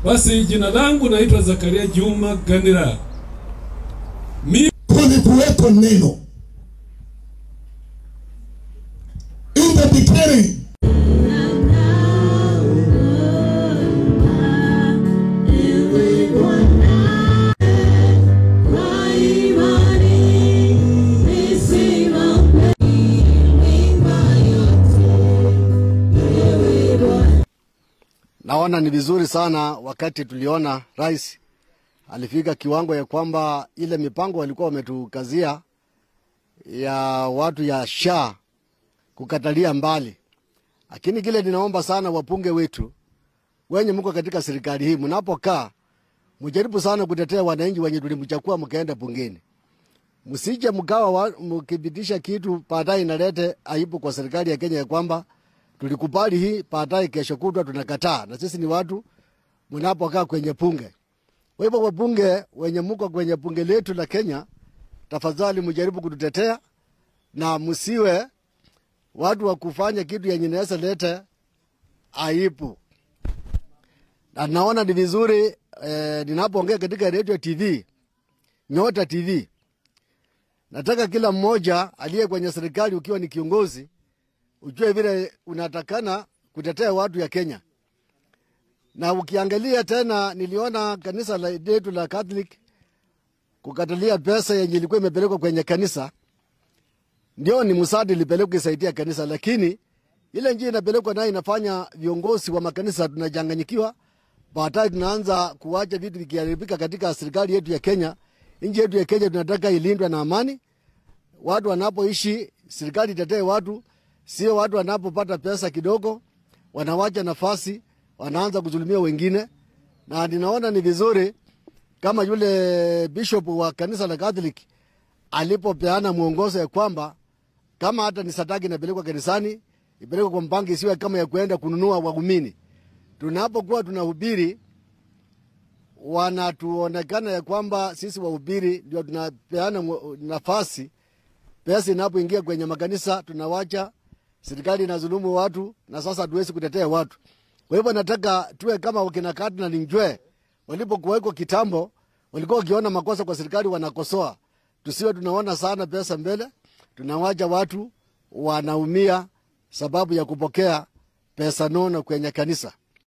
Basi jina langu naitwa Zakaria Juma Ganira. Mimi kulikuweko neno in the beginning Naona ni vizuri sana wakati tuliona rais alifika kiwango ya kwamba ile mipango walikuwa wametukazia ya watu ya sha kukatalia mbali, lakini kile ninaomba sana wapunge wetu wenye mko katika serikali hii, mnapokaa mjaribu sana kutetea wananchi wenye tulimchakua mkaenda bungeni. Msije mkawa wa- mkipitisha kitu baadaye inalete aibu kwa serikali ya Kenya ya kwamba tulikubali hii, baadaye kesho kutwa tunakataa, na sisi ni watu mnapokaa kwenye bunge. Kwa hivyo wabunge wenye mko kwenye bunge letu la Kenya, tafadhali mjaribu kututetea na msiwe watu wa kufanya kitu yenye inaweza lete aibu. Na naona ni vizuri eh, ninapoongea katika radio TV, Nyota TV, nataka kila mmoja aliye kwenye serikali, ukiwa ni kiongozi, ujue vile unatakana kutetea watu ya Kenya. Na ukiangalia tena, niliona kanisa la letu la Catholic kukatalia pesa yenye ilikuwa imepelekwa kwenye kanisa, ndio ni msaada ilipelekwa isaidia kanisa, lakini ile njia inapelekwa nayo inafanya viongozi wa makanisa tunachanganyikiwa. Baadaye tunaanza kuwacha vitu vikiharibika katika serikali yetu ya Kenya. Nchi yetu ya Kenya tunataka ilindwe na amani, watu wanapoishi, serikali itetee watu, sio watu wanapopata pesa kidogo wanawacha nafasi, wanaanza kudhulumia wengine. Na ninaona ni vizuri kama yule bishop wa kanisa la Catholic alipopeana mwongozo ya kwamba kama hata ni sadaka inapelekwa kanisani ipelekwe kwa mpango, isiwe kama ya kuenda kununua waumini. Tunapokuwa tunahubiri wanatuonekana ya kwamba sisi wahubiri ndio tunapeana mwo- nafasi. Pesa inapoingia kwenye makanisa tunawacha serikali inazulumu watu, na sasa hatuwezi kutetea watu. Kwa hivyo nataka tuwe kama wakina Cardinal Njwe walipokuwekwa kitambo, walikuwa wakiona makosa kwa serikali wanakosoa. Tusiwe tunaona sana pesa mbele, tunawacha watu wanaumia sababu ya kupokea pesa nono kwenye kanisa.